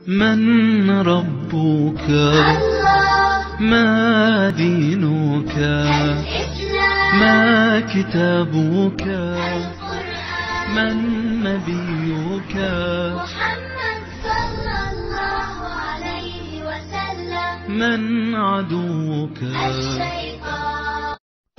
من ربك الله ما دينك الإسلام ما كتابك القرآن من نبيك محمد صلى الله عليه وسلم من عدوك الشيطان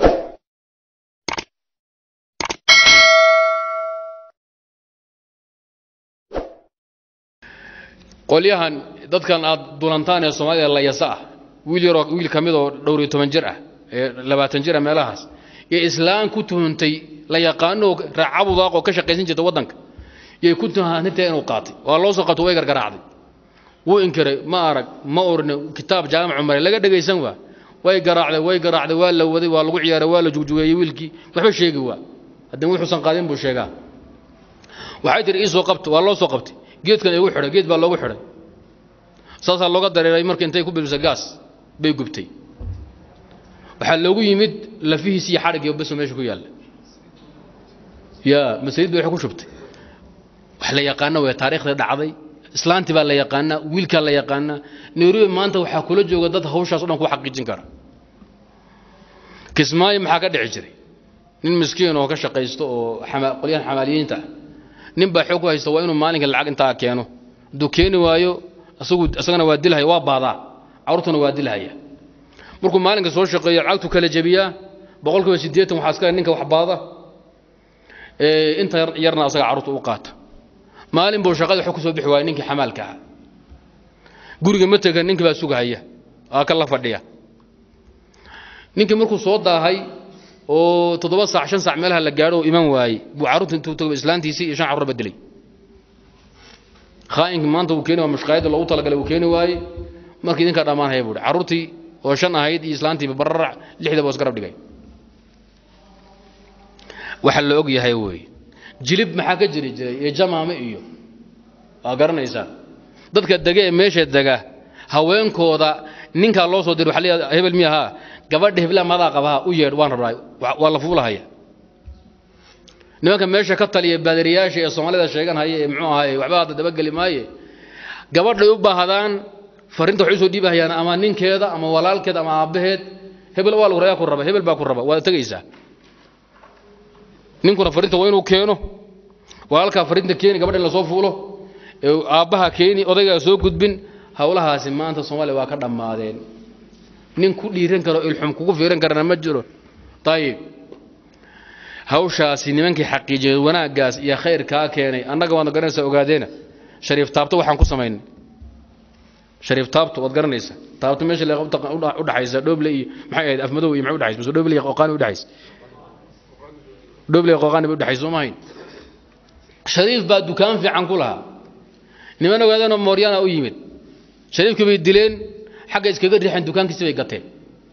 qolyahan dadkan aad dulantaan ee soomaalida layasa ah wiil yaroo wiil ka midoo dhowr iyo toban jir ah ee labaatan jir ah meelahaas iyo islaan ku tuhuntay la yaqaanoo raacabudaaqoo ka shaqaysan jirta waddanka yay ku tuhanintee inuu qaatay waa loo soo qato way gargaraacday wuu inkiray ma arag ma orne kitaab jaamicu maray laga dhegaysan waa way garaacday way garaacday waa la waday waa lagu ciyaaray waa la jugjugeeyey wiilkii waxba sheegi waa haddana wuxuusan qaadin buu sheegaa waxay tihi ii soo qabta waa loo soo qabtay geedkan igu xidhay geed baa loogu xidhay saasaa looga dareeray marka intay ku bilbisa gaas bay gubtay waxaa loogu yimid lafihiis iyo xadhigii baso meesha ku yaalla yaa masaliid bay wax ku shubtay wax la yaqaana way taariikhda dhacday islaantii baa la yaqaanaa wiilkaa la yaqaanaa nairobi maanta waxaa kula jooga dad hawshaas o dhan ku xaqiijin kara kismaayo maxaa ka dhici jiray nin miskiin oo ka shaqaysto oo xama- qolyahan xamaaliyiinta ah nin baa xoog ku haysta waa inuu maalinka lacag intaa keeno hadduu keeni waayo asagu isagana waa dilhaya waa baadaa carruurtuna waa dilhaya markuu maalinka soo shaqeeyo lacagtu kala jebiyaa boqol kiiba siddeetan waxaa iska ninka wax baada ee inta yar- yarna asaga carruurta u qaata maalin buu shaqada xog ku soo bixi waaya ninkii xamaalka ahaa guriga ma tegan ninkii baa sugahaya aa ka la fadhiya ninkii markuu soo daahay oo toddoba saac shan saac meelaha la gaadho oo iman waayey buu carruurta intuu tago islaantiisii iyo shan carruur bedelay khaa'inki maanta wuu keeni waa mushqaayadda loogu talagalay wuu keeni waayey markii idinkaa dhammaanaya buu hi carruurtii oo shan ahayd iyo islaantiiba bararac lixda buu isgarab dhigay waxa la og yahay weeye jilib maxaa ka jiri jiray iyo jamaame iyo waa garanaysaan dadka dega ee meesha dega haweenkooda ninkaa loo soo diray waxa la yidhahdaa hebel miya haa gabadha hebla madaa qabaha u yeedh waan rabaa wa- waa la fuulahaya nimanka meesha ka taliya baadiriyaasha ee soomaalida sheeganhaya ee muxuu ahaye waxba hadda dabageli maaye gabadhay u baahdaan farinta waxay usoo dhiibahayaan ama ninkeeda ama walaalkeed ama aabbaheed hebel waa lagu rayaa ku raba hebel baa ku raba waad tegaysaa ninkuna farinta waa inuu keeno walaalkaa farinta keeni gabadha in lasoo fuulo ee aabbaha keeni odaygaa soo gudbin howlahaasi maanta soomaaliya waa ka dhammaadeen nin ku dhiiran karo ilxum kugu fiiran karana ma jiro ayib hawshaasi nimankii xaqiijiyey wanaaggaas iyo khayrkaa keenay annaga waad garanaysaa ogaadeena shariif taabto waxaan ku samaynay shariif taabto waad garanaysaa taabto meesha le u dhaxaysa dhoble iyo maxay ahayd afmadow iyo maxay udhaxaysa mise dhoble iyo qoqaani udhaxaysa dhoble iyo qoqaani bay udhaxaysa soo mahayn shariif baa dukaan fiican ku lahaa niman ogaadeenoo mooryaana u yimid shariifkii bay dileen xagga iskaga riixeen dukaankiisii bay gateen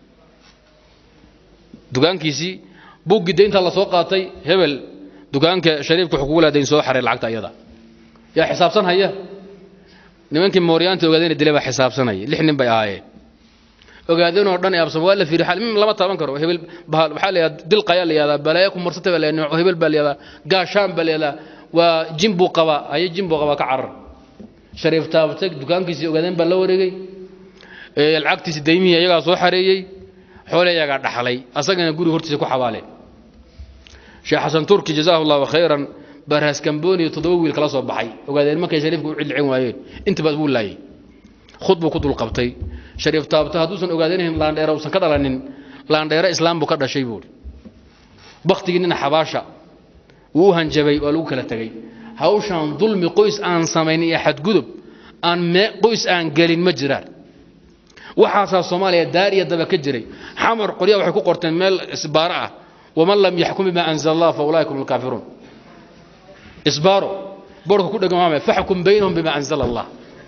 dukaankiisii buuggii daynta la soo qaatay hebel dukaanka shariifka wuxuu kugu laadayn soo xaray lacagta ayada yaa xisaabsan haya nimankii mooryaanta ogaadeen dilay baa xisaabsanaya lix nin bay ahaayeen ogaadeen oo dhan ee absam waa la fiiri xal lama taaban karo hebel bahal waxaa la yidhahdaa dilqayaa la yidhahdaa balaayo ku marsatay baa la yidhahdaa hebel baa la yidhahdaa gaashaan baa la yidhahdaa waa jin buu qabaa haye jin buu qabaa ka carar shariif taabatay dukaankiisii ogaadeen baa la wareegay ee lacagtiisi daymihii ayagaa soo xareeyey xoole ayagaa dhaxlay asagana guriga hortiisa ku xabaaleen sheekh xasan turki jazaahu allahu khayran baa raaskambooniyo toddoba wiil kala soo baxay ogaadeen markay shariifka u cidlicin waayeen intabaad buu laayay khud buu ku dulqabtay shariif taabto hadduusan ogaadeenahin laandheere uusan ka dhalanin laandheere islaam buu ka dhashay buuri baktigii nina xabaasha wuu u hanjabay waa lagu kala tegey hawshan dulmi qoys aan samayn iyo xadgudub aan mee qoys aan gelin ma jiraan waxaasaa soomaaliya daar iyo daba ka jiray xamar qolyaha waxay ku qorteen meel isbaaro ah waman lam yaxkum bima anzala allah fa ulaaika hum alkaafiruun isbaaro boorka ku dhegan waamay faxkum baynahum bima anzala allah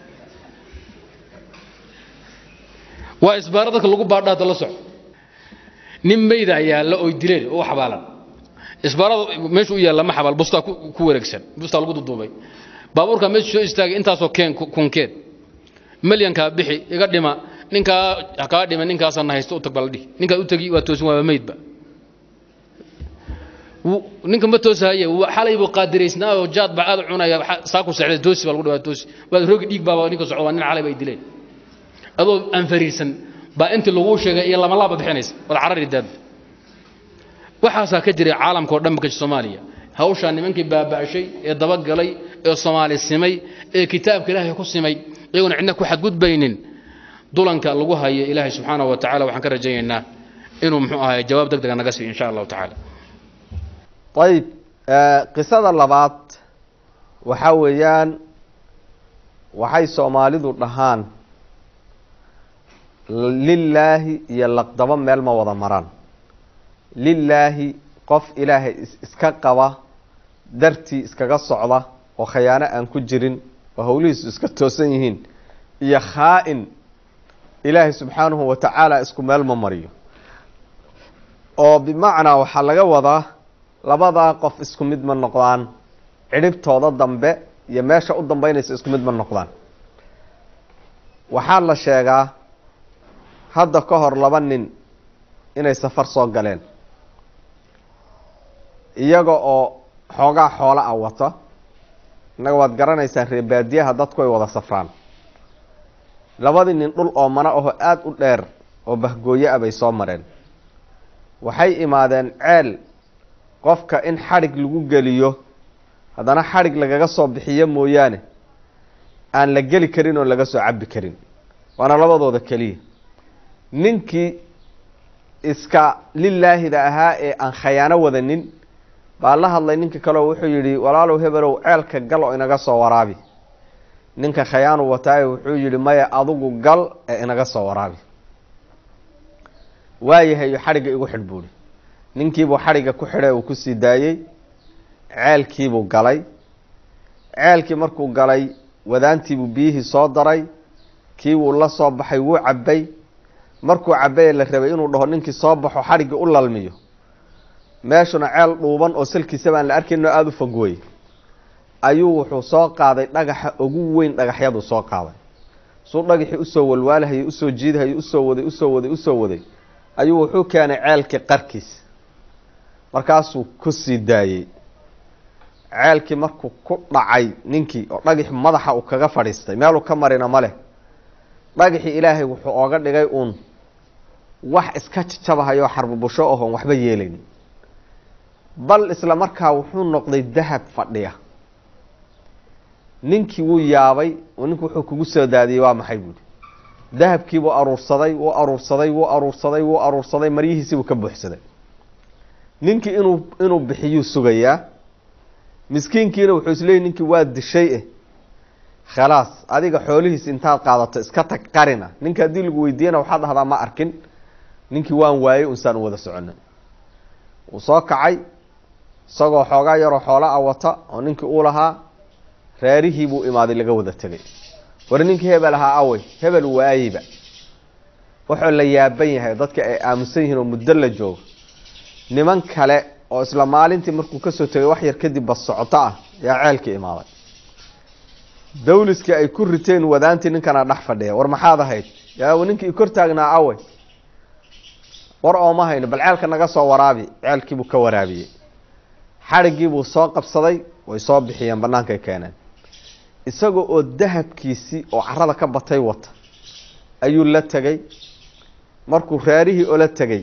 waa isbaaro dadka lagu baadha hadda la soco nin meyda yaalla oy dileen oo u xabaalan isbaarada meesha u yaalla ma xabaal bustaa ku ku wareegsan bustaa lagu duduubay baabuurkaa meesha soo istaagay intaasoo keen kunkeed milyankaa bixi iga dhima ninkaa kaa dhima ninkaasana haysto u tag baa la dhihi ninkaad u tegi waa toosin waaba meydba wuu- ninka ma toosahaye wuu- xalay buu qaadiraysnaa oo jaad baa aad u cunaya xa- saa ku sexday toosi baa lagu dhawaa toosi waad rogi dhiig baaba ninka socda waa nin xalay bay dileen adoo aan fariirsan baa intii laguu sheegay iyo lama laaba bixinaysa wad carari daad waxaasaa ka jiray caalamka oo dhan ka soomaaliya hawshaa nimankii baaba'shay ee dabagalay ee soomaali simay ee kitaabka ilaahay ku simay iyagoona cidna ku xadgudbaynin dulanka lagu hayo ilaahay subxaana wa tacala waxaan ka rajaynaynaa inuu muxuu ahay jawaab deg dega naga siiyo insha allahu tacaala ayib qisada labaad waxaa weeyaan waxay soomaalidu dhahaan lilaahi iyo laqdabo meel ma wada maraan lilaahi qof ilaahay is- iska qaba dartii iskaga socda oo khayaano aan ku jirin oo howlihiisu iska toosan yihiin iyo khaa-in ilaahay subxaanahu wa tacaala isku meel ma mariyo oo bimacnaa waxaa laga wadaa labadaa qof isku mid ma noqdaan cidhibtooda dambe iyo meesha u dambeynaysa isku mid ma noqdaan waxaa la sheegaa hadda ka hor laba nin inay safar soo galeen iyaga oo xoogaa xoola ah wata innaga waad garanaysaa reebaadiyaha dadku ay wada safraan labadii nin dhul oo mana aho aada u dheer oo bahgooyo ah bay soo mareen waxay imaadeen ceel qofka in xadhig lagu geliyo haddana xadhig lagaga soo bixiyo mooyaane aan la geli karin oo laga soo cabbi karin waana labadooda keliya ninkii iska lilaahida ahaa ee aan khayaano wadanin baa la hadlay ninka kaleo wuxuu yidhi walaalow hebelow ceelka gal oo inaga soo waraabi ninka khayaanu wataaye wuxuu yidhi maya adigu gal ee inaga soo waraabi waayahay xadhigga igu xidh buuhi ninkiibuu xadhigga ku xidhay uu kusii daayey ceelkiibuu galay ceelkii markuu galay wadaantiibuu biyihii soo daray kii wuu la soo baxay wuu cabbay markuu cabbaye la rabay inuu dhaho ninkii soo baxo xadhiggii u lalmiyo meeshuna ceel dhuuban oo salkiisa baan la arkayn oo aada u fogwey ayuu wuxuu soo qaaday dhagaxa ugu weyn dhagaxyaduu soo qaaday suu dhagaxii usoo walwaalahayay usoo jiidahayay usoo waday usoo waday usoo waday ayuu wuxuu keenay ceelkii qarkiisa markaasuu ku sii daayey ceelkii markuu ku dhacay ninkii oo dhagaxi madaxa uu kaga fadhiistay meeluu ka marina ma leh dhagaxii ilaahay wuxuu ooga dhigay uun wax iska jajabahayoo xarbubusho ohoon waxba yeelayn bal isla markaa wuxuu noqday dahab fadhiya ninkii wuu yaabay oo ninku wuxuu kugu soo daadiyey waa maxay buuhi dahabkiibuu aruursaday wuu aruursaday wuu aruursaday wuu aruursaday maryihiisiibuu ka buuxsaday ninkii inuu inuu bixiyuu sugayaa miskiinkiina wuxuu isleeyay ninkii waa dishay eh khalaas adiga xoolihiis intaad qaadato iska tag qarina ninka haddii lagu weydiiyana waxaad dhahdaa ma arkin ninkii waan waayey unsaan u wada socona wuu soo kacay isagoo xoogaa yaroo xoola a wata oo ninkii uu lahaa reerihii buu imaaday laga wada tegay war ninkii hebel ahaa awey hebel waayeyba wuxuu la yaaban yahay dadka ay aaminsan yihiin oo muddo la joogo niman kale oo isla maalintii markuu kasoo tegay wax yar kadib bas socoto ah yaa ceelkii imaaday dawliskii ay ku riteen wadaantii ninkana dhex fadhiya war maxaad ahayd yaa ninkii i kor taagnaa awey war ooma hayno bal ceelka naga soo waraabi ceelkiibuu ka waraabiyey xadhiggiibuu soo qabsaday way soo bixiyeen bannaankay keeneen isaga oo dahabkiisii oo carada ka batay wata ayuu la tegay markuu reerihii ola tegay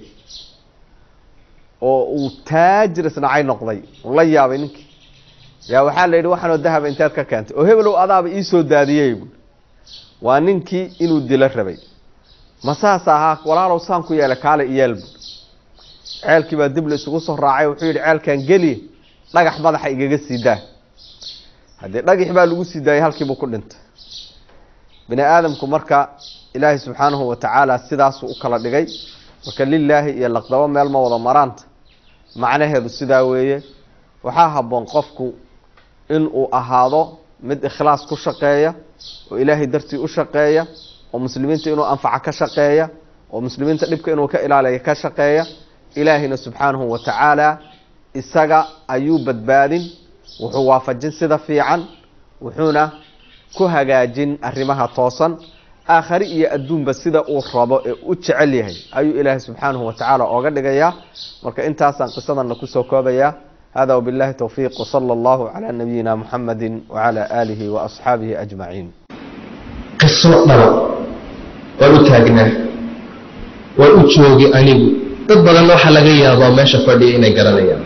oo uu taajir isnacay noqday uu la yaabay ninkii yaa waxaa la yidhi waxaanoo dahaba inteed ka keentay oo hebelow adaaba iisoo daadiyey buui waa ninkii inuu dilo rabay ma saas ahaa walaalow saan ku yeelay kaale iyeel buui ceelkii baa dib la isugu soo raacay wuxuu yidhi ceelkan geliye dhagax madaxa igaga sii daa haddii dhagax baa lagu sii daayay halkiibuu ku dhintay bini aadamku marka ilaahay subxaanahu wa tacaala sidaasuu u kala dhigay marka lilaahi iyo laqdabo meel ma wada maraanta macnaheedu sidaa weeye waxaa habboon qofku inuu ahaado mid ikhlaas ku shaqeeya oo ilaahay dartii u shaqeeya oo muslimiinta inuu anfaca ka shaqeeya oo muslimiinta dhibka inuu ka ilaaliya ka shaqeeya ilaahayna subxaanahu wa tacaala isaga ayuu badbaadin wuxuu waafajin sida fiican wuxuuna ku hagaajin arrimaha toosan aakhari iyo adduunba sida uu rabo ee u jecel yahay ayuu ilaahay subxaanahu wa tacaala ooga dhigayaa marka intaasaan qisadana kusoo koobayaa hada wbillahi towfiiq wsala allahu calaa nabiyina muxamadi wacala aalihi waasxaabihi ajmaciin qiso dhaba waan u taagnaa waan u joogi anigu dad badanna waxaa laga yaabaa meesha fadhiya inay garanayaan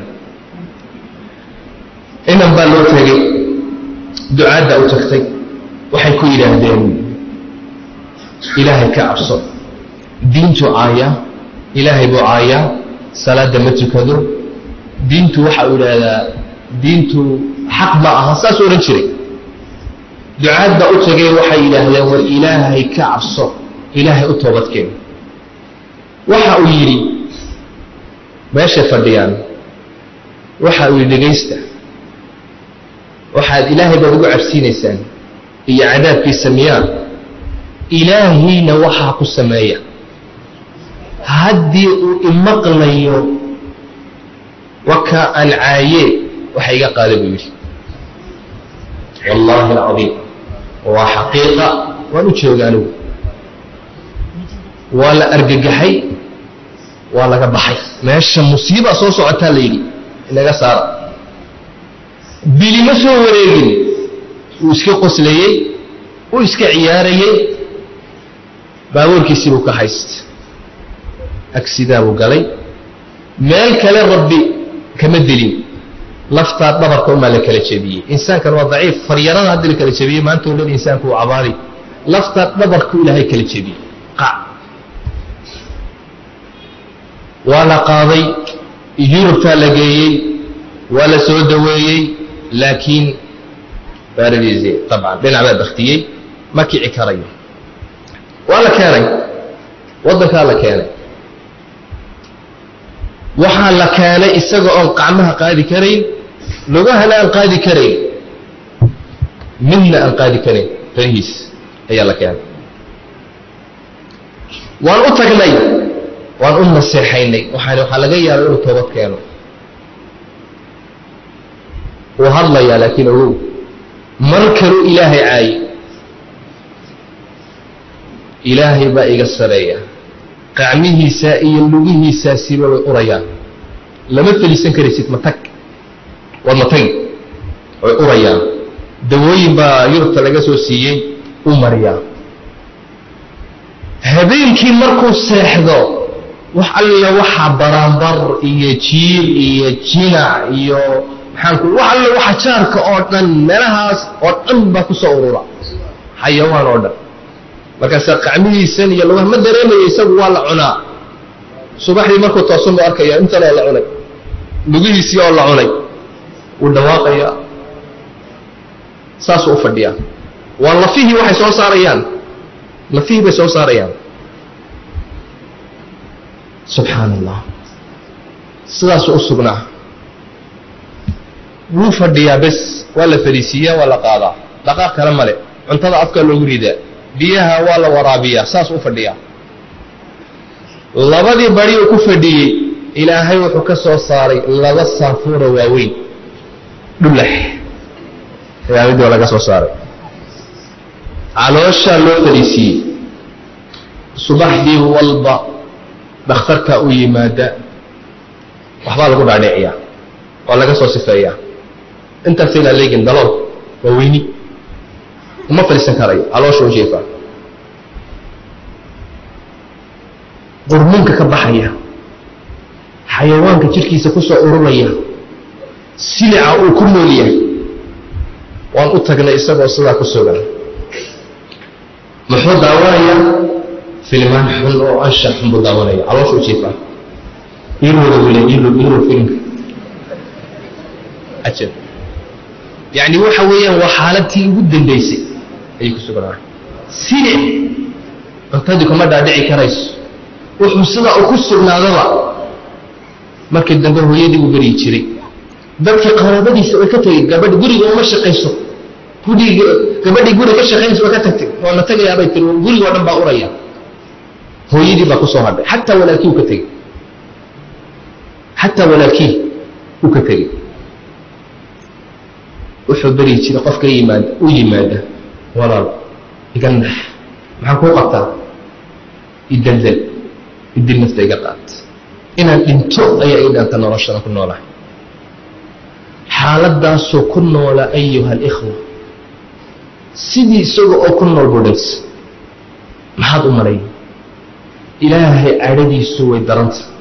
inan baa loo tegay ducaadda u tagtay waxay ku yidhaahdeen ilaahay ka cabso diintu caayaa ilaahay buu caayaa salaadda ma tukado diintu waxa uu yidhaahdaa diintu xaq ma aha saasuu odhan jiray ducaadda u tagay waxay yidhaahdeen war ilaahay ka cabso ilaahay u toobadkeen waxa uu yidhi meeshay fadhiyaan waxa uu yidhi dhegaysta waxaad ilaahay baad ugu cabsiinaysaan iyo cadaabkiisa miyaa ilaahayna waxaa ku sameeya haddii uu imaqlayo waka aan caaye waxa iga qaada buu yidhi wallaahi alcadiim waa xaqiiqa waan u jooga anigu waa la argagaxay waa laga baxay meesha musiiba soo socotaa la yidhi inaga saara bili ma soo wareegin wuu iska qoslayey wuu iska ciyaarayey baabuurkiisii buu ka haysta agsidaa buu galay meel kale rabbi kama dilin laftaa dhabarka umaa la kala jebiyey insaankan waa daciif faryarada haddi la kala jebiyey maanta o dhan insaanku uu cabaari laftaa dhabarku ilaahay kala jebiyey qac waa la qaaday yurubtaa la geeyey waa la soo daweeyey laakiin baaradiisi abcan dhinac baa baktiyey ma kici karayo waa la keenay waddankaa la keenay waxaa la keenay isaga oon qacmaha qaadi karayn lugahana aan qaadi karayn midna aan qaadi karayn farihiis ayaa la keenay waan u tagnay waan u naseexaynay waxaan waxaa laga yaabay inuu toobad keeno wuu hadlayaa laakiin ogow mar kaluu ilaahay caayi ilaahay baa iga sareeya qacmihiisaa iyo lugihiisaasiba way urayaan lama feliisan karaysid ma tag waad ma tagi way urayaan dawooyin baa yurubta laga soo siiyey u mariyaa habeenkii markuu seexdo wax alla waxaa baraanbar iyo jiil iyo jinac iyo maxaanku wax alla waxa jaarka oo dhan meelahaas oo dhan baa ku soo urura xayawaan oo dhan markaasaa qacmihiisan iyo lugaha ma dareemaya isagu waa la cunaa subaxdii markuu toosan buu arkaya intan oo la cunay lugihiisii oo la cunay wuu dhawaaqayaa saasuu u fadhiyaa waa lafihii waxay soo saarayaan lafihii bay soo saarayaan subxaan allah sidaasuu u sugnaa wuu fadhiyaa bes waa la fariisiiyaa waa la qaadaa dhaqaaq kale male cuntada afkaa loogu ridaa biyaha waa la waraabiyaa saas u fadhiyaa labadii bari uu ku fadhiyey ilaahay wuxuu ka soo saaray laba saafuura waaweyn dhulax aamidoo laga soo saaray calooshaa loo fadhiisiiyey subaxdii walba dhakhtarkaa u yimaada waxbaa lagu dhaadhiciyaa waa laga soo sifeeyaa intaas ilaa leegin dalool waa weyni uma fadhiisan karayo caloosha u jeefaa qurmunka ka baxaya xayawaanka jidhkiisa ku soo ururaya silica uu ku nool yahay waan u tagnay isagoo sidaa ku sugan muxuu daawanayaa filmaan xun oo anshax xun buu daawanaya caloosha u jeefaa irooda wile iro iro filimka ajab yacni waxa weeyaan waa xaaladtii ugu dambaysay ayay ku sugnaa silic cuntadii kuma dhaadhici karayso wuxuu sidaa u ku sugnaadaba markii dambe hooyadii uu beryi jiray dadkii qaraabadiisa way ka tegey gabadh guriga uma shaqayso guriga gabadhii guriga ka shaqaynaysa way ka tagtay waa la tagayaabay tiri guriga oo dhan baa uraya hooyadii baa ku soo hadhay xataa walaalkii uu ka tegey xataa walaalkii uu ka tegey wuxuu beryi jiray qofka yimaada u yimaada walaal iga nax maxaan kuu qabtaa idaldal idil nafta iga qaat inaan dhinto ayaa ii dhanta noloshana ku noolahay xaaladaasoo ku noola ayuha alikhwa sidii isaga oo ku nool budhays maxaad u malay ilaahay cadhadiisu way daranta